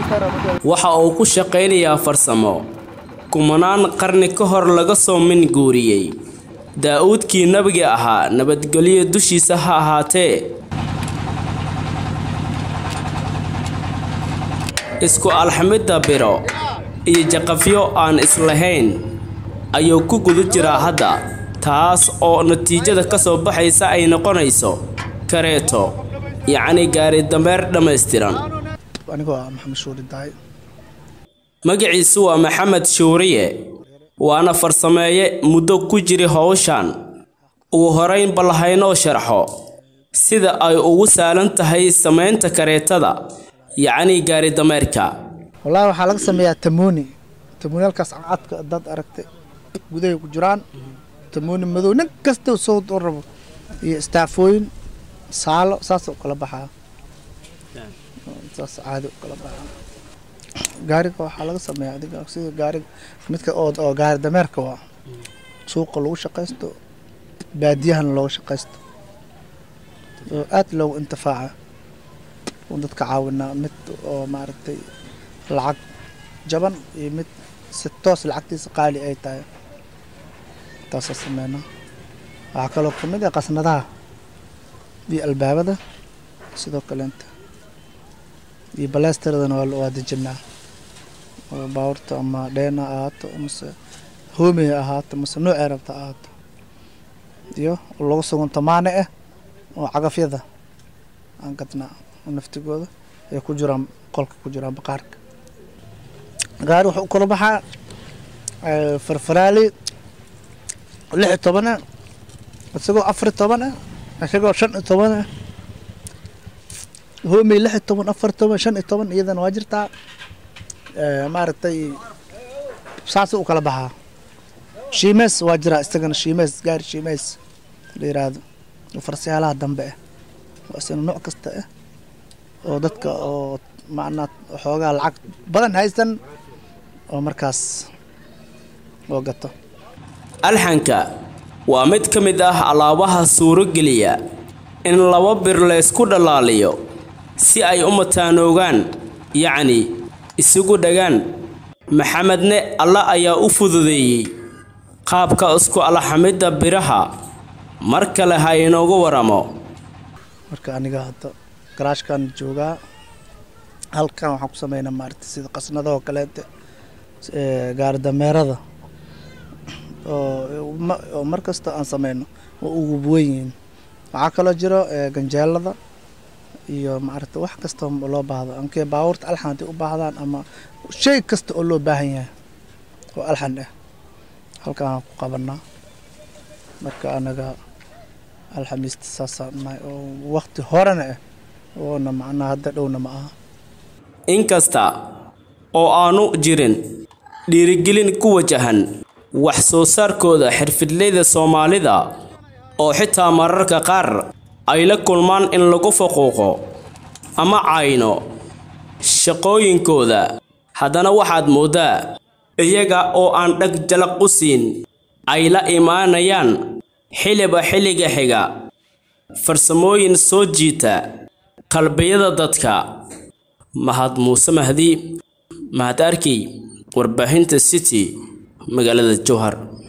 waxa uu ku shaqaynayaa farsamo kumanaan qarni ka hor laga soo min guuriyey daa'uudkii nabiga ahaa nabadgelyo dushiisa ha ahaatee isku alxamidda biro iyo jaqafyo aan islahayn ayuu ku guda jiraa hadda taas oo natiijada ka soo baxaysa ay noqonayso kareeto yacni gaari dameer dhammaystiran anigoo ah maxamed shuuri daay magaciisu waa maxamed shuuriye waana farsameeye muddo ku jiri howshan ugu horayn bal haynoo sharxo sida ay ugu saalan tahay samaynta kareetada yacni gaari dameerka wallaahi waxaa laga sameeyaa tamuuni tamuuniyalkaas cadka dad aragtay gudahay ku jiraan tamuuni madow nin kasta soo rabo iyo istaafooyin saalo saas u kala baxaa saas caadi u kala baxaa gaariga waxaa laga sameeyaa adiga sida gaariga midka oo oo gaari dameerka waa suuqa lagu shaqaysto baadiyahana looga shaqaysto oo aad loogu intifaaca oo dadka caawinaa mid oo maaragtay lacag jaban iyo mid si toos lacagtiisa qaali ay tahay taasaa sameynaa waxaa kaloo ka mid ah qasnadaha iyo albaabada sidoo kaleenta iyo baleystiradana waa waa dejinaa oo baabuurta ama dheena ahaato mase hoomiya ahaato mase noocee rabta ahaato iyo lagu sugan tamaane ah oo cagafyada aan gadnaa oo naftigooda ay ku jiraan qolka ku jiraan baqaarka gaari wuxuu u kala baxaa farfaraali lix iyo toban ah isagoo afar iyo toban ah isagoo shan iyo toban ah hoomey lix iyo toban afar iyo toban shan iyo toban iyadana waa jirtaa maaragtay saas u kala baxaa shiimeys waa jiraa isagana shiimeys gaari shiimeys la yiraahdo farsiyaalaha dambe ah waa isna nooc kasta ah oo dadka oo macnaa xoogaa lacag badan haysan oo markaas oo gato alxanka waa mid ka mid ah alaabaha suurogeliya in laba bir laysku dhalaaliyo si ay u mataanoogaan yacni isugu dhagaan maxamedne alla ayaa u fududeeyey qaabka isku alxamidda biraha mar kale ha inoogu waramo marka aniga hadda garaashkan joogaa halkan waxaan ku sameynaa maaragtay sida qasnadahoo kaleete gaari dameerada oo oo mar kasta aan sameyno oo ugu buwan yihiin waxaa kaloo jiro ganjeelada iyo maaragtay wax kasta loo baahdo ankee baabuurta alxan hadday u baahdaan ama shay kasta oo loo baahan yahay oo alxan ah halkan aan ku qabanaa marka anaga alxamiista saasaan nahay oo waqti horena ah oona macnaha hadda dhowna ma aha inkasta oo aanu jirin dhiirigelin ku wajahan wax soo saarkooda xirfidleyda soomaalida oo xitaa mararka qaar ay la kulmaan in lagu faquuqo ama cayno shaqooyinkooda haddana waxaad mooddaa iyaga oo aan dhag jalaq u siin ay la imaanayaan xiliba xilliga xiga farsamooyin soo jiita qalbiyada dadka mahad muuse mahdi mahad arkey warbaahinta city magaalada jowhar